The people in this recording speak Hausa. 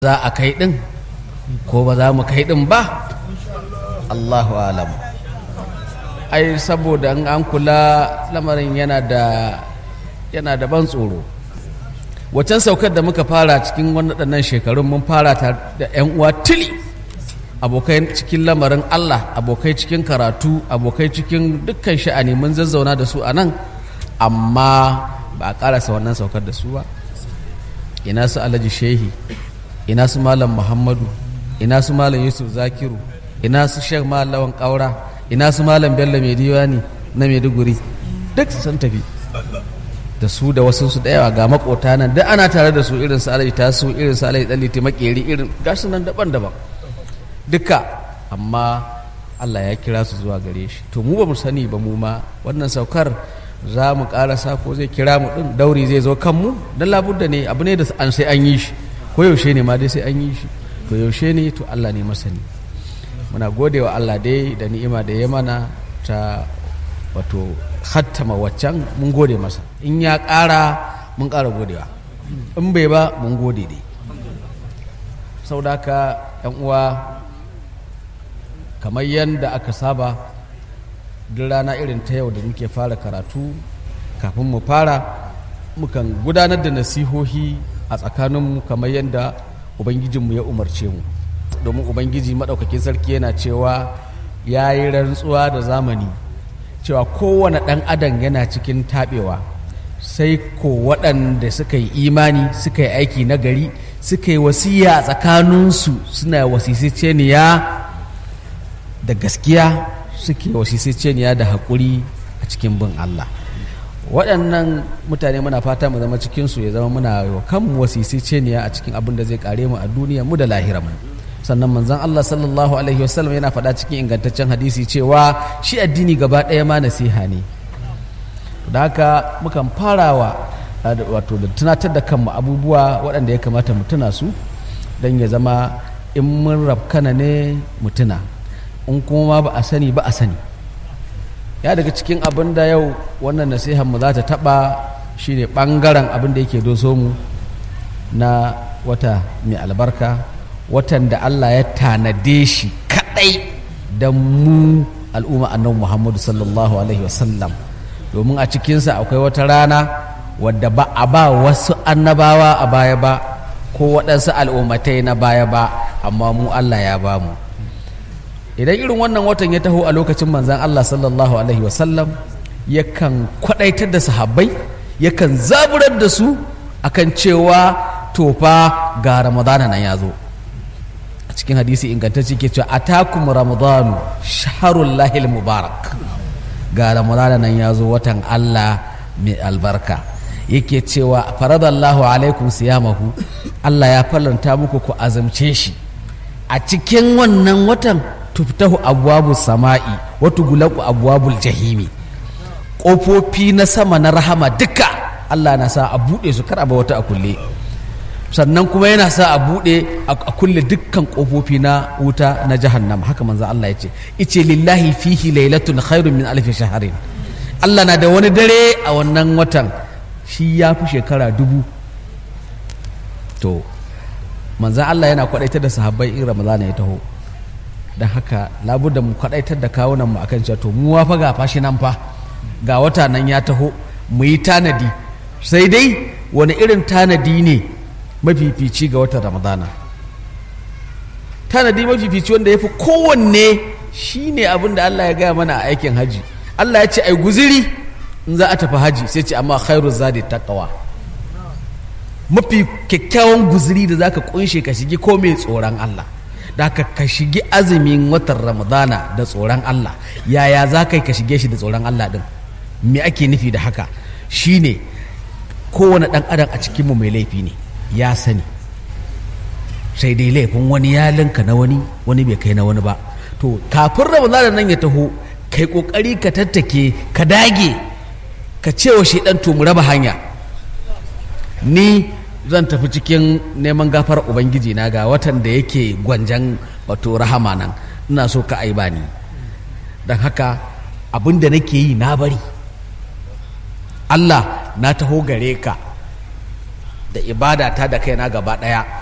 za a kai ɗin ko ba za mu kai ɗin ba allahu alam ai saboda in an kula lamarin yana da yana da ban tsoro wacan saukar da muka fara cikin waɗannan shekarun mun fara ta da 'yan uwa tili abokai cikin lamarin allah abokai cikin karatu abokai cikin dukkan sha'ani mun zazzauna da su a nan amma ba a ƙarasa wannan saukar da su ba ina su alhaji shehi ina su malam muhammadu ina su malam yusuf zakiru ina su shek malawan kaura ina su malam bello mai diwani na maiduguri duk sun tafi da su da wasu su da ga makota nan duk ana tare da su irin su alaji tasu irin su alaji daliti makeri irin gasu nan daban-daban duka amma Allah ya kira su zuwa gare shi to mu ba mu sani ba mu ma wannan saukar za mu karasa ko zai kira mu din dauri zai zo kanmu don labudda ne abu ne da an sai an yi shi ko yaushe ne ma dai sai an yi shi to yaushe ne to Allah ne masani muna gode wa Allah dai da ni'ima da ya mana ta wato hattama waccan mun gode masa in ya ƙara mun ƙara godewa in bai ba mun gode dai sau da ka yan uwa kamar yadda aka saba duk rana irin ta yau da muke fara karatu kafin mu fara mukan gudanar da nasihohi a tsakaninmu kamar yadda ubangijinmu ya umarce mu domin ubangiji maɗaukakin sarki yana cewa ya yi rantsuwa da zamani cewa kowane ɗan adam yana cikin taɓewa sai ko waɗanda suka yi imani suka yi aiki na gari suka yi wasiya a tsakaninsu suna wasisiceniya da gaskiya suke wasisiceniya da haƙuri a cikin bin Allah waɗannan mutane muna fata mu zama cikinsu ya zama muna wa kanmu wasisiceniya a cikin abin da zai kare mu a duniya mu da lahira mu sannan manzon Allah sallallahu alaihi wasallam yana faɗa cikin ingantaccen hadisi cewa shi addini gaba ɗaya ma nasiha ne da haka mukan farawa wato da tunatar da kanmu abubuwa waɗanda ya kamata mu tuna su don ya zama in mun rafkana ne mu tuna in kuma ba a sani ba a sani ya daga cikin abin da yau wannan nasihan mu za ta taɓa shine ɓangaren abin da yake doso mu na wata mai albarka watan da Allah ya tanade shi kaɗai don mu al'umma annabi Muhammadu sallallahu alaihi wasallam domin a cikinsa akwai wata rana wadda ba a ba wasu annabawa a baya ba ko waɗansu al'ummatai na baya ba amma mu Allah ya ba mu idan irin wannan watan ya taho a lokacin manzan Allah sallallahu alaihi wasallam yakan kwaɗaitar da sahabbai yakan zaburar da su akan cewa tofa ga ramadana nan ya zo a cikin hadisi ingantacce ke cewa atakum ramadanu shaharul lahil mubarak ga ramadana nan ya zo watan Allah mai albarka yake cewa faradallahu alaikum siyamahu Allah ya faranta muku ku azamce shi a cikin wannan watan tuftahu abwabu sama'i wa tughlaqu abwabul jahimi ƙofofi na sama na rahama duka Allah na sa a buɗe su kar a wata a kulle sannan kuma yana sa a buɗe a kulle dukkan ƙofofi na wuta na jahannam haka manzo Allah ya ce ice lillahi fihi lailatun khairun min alfi shaharin Allah na da wani dare a wannan watan shi ya fi shekara dubu to manzan Allah yana kwaɗaitar da sahabbai in ramadana ya taho don haka labudda mu kwaɗaitar da kawunan mu akan cewa to mu fa ga fashi nan fa ga wata nan ya taho mu yi tanadi sai dai wani irin tanadi ne mafifici ga watan ramadana tanadi mafifici wanda ya fi kowanne shi ne abin da allah ya gaya mana a aikin haji allah ya ce ai guziri in za a tafi haji sai ce amma khairu zadi taqwa mafi kyakkyawan guziri da zaka kunshe ka shigi ko mai tsoron allah da ka ka shigi azumin watan ramadana da tsoron allah yaya za ka yi ka shige shi da tsoron allah din me ake nufi da haka shine kowane ɗan adam a cikinmu mai laifi ne ya sani sai dai laifin wani ya linka na wani wani bai kai na wani ba to kafin ramadana nan ya taho kai kokari ka tattake ka dage ka ce wa shaidan to mu raba hanya ni zan tafi cikin neman gafar ubangiji na ga watan da yake gwanjan wato rahama nan ina so ka aiba ni don haka abin da nake yi na bari Allah na taho gare ka da ibada ta da kaina gaba ɗaya